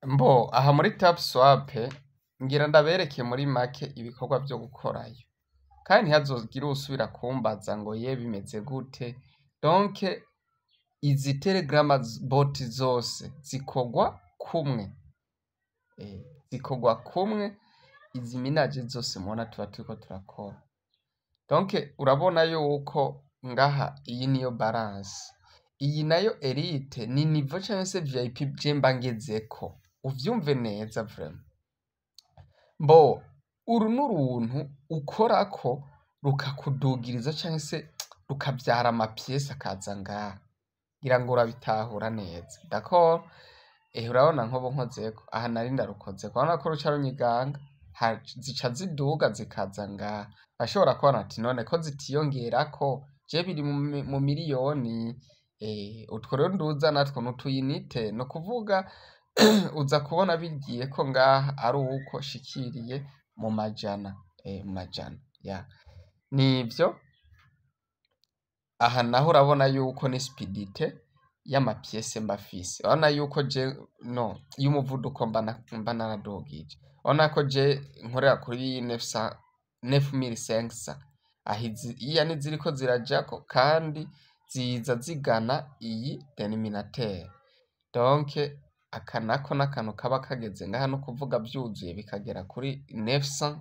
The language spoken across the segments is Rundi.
Mbo aha muri tap swap ngira ndabereke muri make ibikorwa vyo gukorayo kandi ntihazogire uwusubira kumbaza ngo ye bimeze gute donc izi telegram bot zose zikorwa kumwe eh, zikorwa kumwe izi minaje zose mubona tuba turiko turakora donc urabona yuko ngaha iyi niyo balance iyi nayo elite ni nivo canke se vip je mba ngezeko uvyumve neza vraiment mbo uru n'uruntu ukorako rukakudugiriza canke se rukavyara amapiyesi akaza ngaha ngira ngo urabitahura neza d'accord eh urabona nkobo nkozeko aha nari ndarukozeko urabona ko ruca runyiganga ha- zica ziduga zikaza ngaha bashobora kubona ati none ko zitiyongerako je biri mu mi- mu miliyoni eh, utwo rero nduza natwo n'utuyinite ni ukuvuga uza kubona bigiye ko ngaha ari uko shikiriye mu majana eh, mu majana ya nivyo aha naho urabona yuko ni spidite y'amapiyese mba afise urabona yuko je no y'umuvuduko mba na- mba naradugije urabona ko je nkorera kuri 900 9500 aho izi iya niziriko zirajako kandi ziza zigana iyi denominateur donc aka nako n'akantu kaba kageze ngaha no kuvuga vyuzuye bikagera kuri 900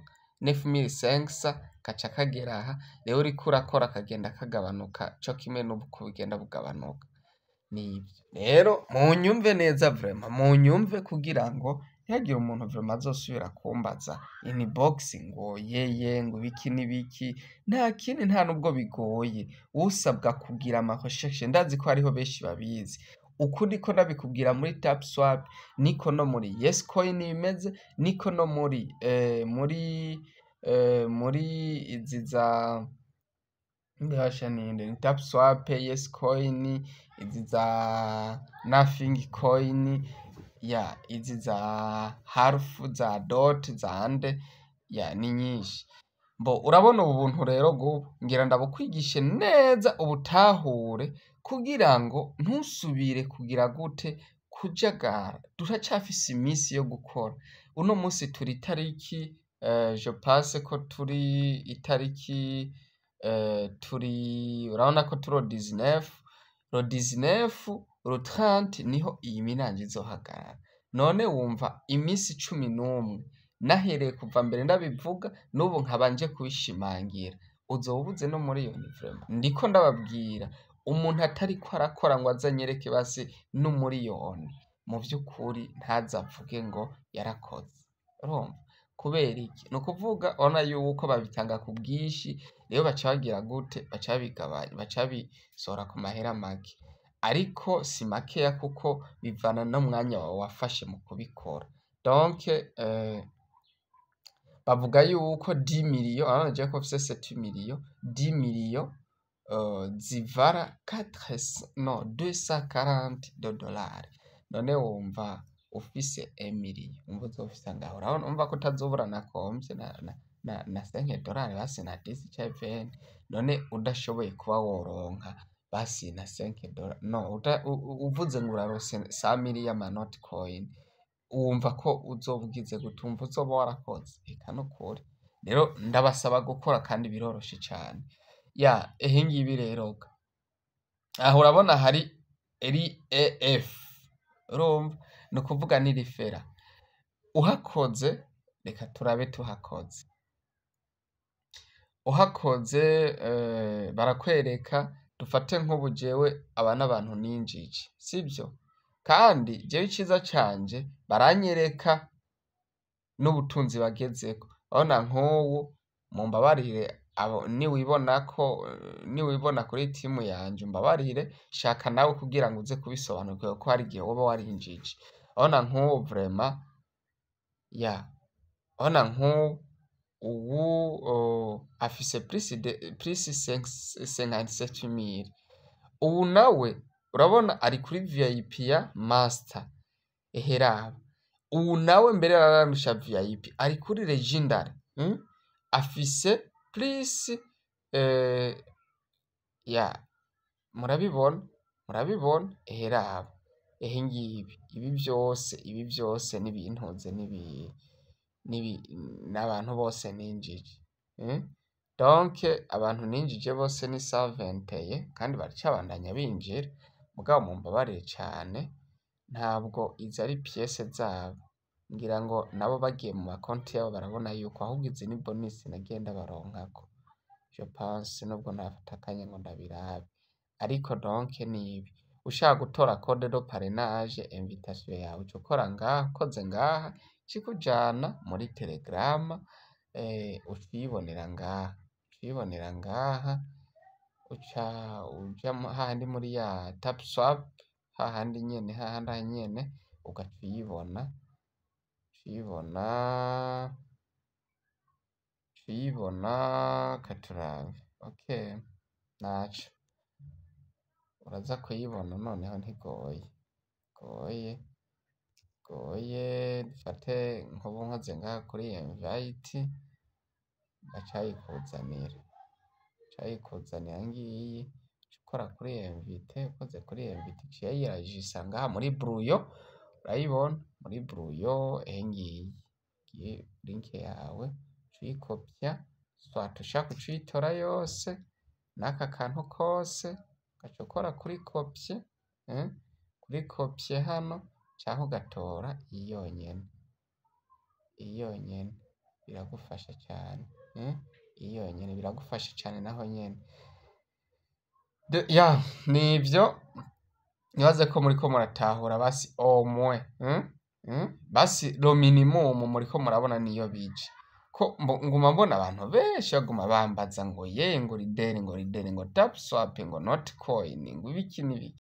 9500 gaca kagera aha rero uriko urakora kagenda kagabanuka co kimwe n'uko bigenda bugabanuka nivyo rero munyumve neza vraiment munyumve kugira ngo ntihagire umuntu vraiment azosubira kumbaza inbox ngo yeye ngo ibiki n'ibiki nta kindi nta nubwo bigoye usabwa kugira ama recherche ndazi ko hariho benshi babizi uku niko ndabikubwira muri tap swap niko no muri yes coin bimeze niko no muri eh, muri eh, muri izi za mbihasha ninde ni tap swap yes coin izi za nothing coin ya izi za harf za dot za ande ya ni nyinshi mbo urabona ubu buntu rero gubu ngira ndabukwigishe neza ubutahure kugira ngo ntusubire kugira gute kujagara turacafise iminsi yo gukora uno munsi turi itariki eh, je pense ko turi itariki eh, turi urabona ko turi 19 ro 19 ro 30 niho iyi minanji izohagarara none wumva iminsi cumi n'umwe nahereye kuva mbere ndabivuga n'ubu nkaba nje kubishimangira uzoba ubuze no muri iyo nivrema ndiko ndababwira umuntu atariko arakora ngo azanyereke basi n'umuriyoni mu vy'ukuri ntazavuge ngo yarakoze urumva kubera iki ni ukuvuga urabona yuko babitanga ku bwinshi rero baca bagira gute baca babigabanya baca babisohora ku mahera make ariko si makeya kuko bivana n'umwanya wawe wafashe mu kubikora donc eh, bavuga yuko 10 miliyo urabona je ko mfise 7 miliyo 10 miliyo uh, zivara 4 no 240 de dollars none wumva ufise emiliyo umva uzofisa ngaho urabona umva ko utazobura na komvye na, na, na, na 5 dollars basi na 10 canke 20 none udashoboye kuba woronka basi na 5 dollars no uta, u, u- uvuze ngo urarose 100 mili y'amanoti coin wumva ko uzoba ugize gute wumva uzoba warakoze eka nukuri rero ndabasaba gukora kandi biroroshe cane ya ehe ngibi rero ga aho urabona hari eri ef urumva ni ukuvuga ni rifera uhakoze reka turabe tuhakoze uhakoze eh, barakwereka dufate nk'ubu jewe aba n'abantu ninjije sibyo kandi jewe iciza canje baranyereka n'ubutunzi bagezeko urabona nk'ubu mumbabarire abo niwibona ko eh, niwibona kuri timu yanje umbabarire shaka nawe kugira ngo uze kubisobanukirwa ko hari igihe woba warinjije urabona nk'ubu vraiment ya urabona nk'ubu ubu uh, afise plus de plus 57000 ubu nawe urabona ari kuri VIP ya master eheraba ubu nawe mbere araramisha VIP ari kuri legendary mm? afise plus eh, ya murabibona murabibona eheraba ehe ngibi ibi vyose ibi vyose n'ibintuze n'ibi n'ibi n'abantu bose ninjije mm? donc abantu ninjije bose ni saventeye kandi baracabandanya binjira mugabo mumbabarire cane ntabwo izi ari piyese zabo ngira ngo nabo bagiye mu makonti yabo barabona yuko ahubwo izi ni bonisi nagiye ndabaronkako je pense nubwo ntafata akanya ngo ndabirabe ariko donc nibi ushaka gutora code de parrainage invitation yawe uca ukora ngaha ukoze ngaha ikikujana muri telegrama eh, uca uyibonera ngaha uca uyibonera ngaha uca uja mu- hahandi muri ya tap swap hahandi nyene hahandi aha nyene ugaca uyibona uca uyibona uca uyibona katurabe okay naco uraza kuyibona noneho ntigoye goye goye dufate nkubu nkoze ngaha kuri invite bacayikuzanira cayikuzanira ngiyi uca ukora kuri invite ukoze kuri invite iciye yirajisa ngaha muri bruyo urayibona muri bruyo ehe ngiyi ngiyi link yawe uca uyikopya swat ushaka uca uyitora yose n'aka kantu kose ugaca ukora kuri kopye eh? kuri kopye hano canke ugatora iyi yonyene iyi yonyene biragufasha cane eh? iyi yonyene biragufasha cane naho nyene De- ya nivyo nibaze ko muriko muratahura basi omwe mm? Mm? basi lo minimum muriko murabona niyo bije ko mbo- nguma mbona abantu benshi baguma bambaza ngo ye ngo rideri ngo rideri ngo tap swap ngo not coin ngo ibiki n'ibiki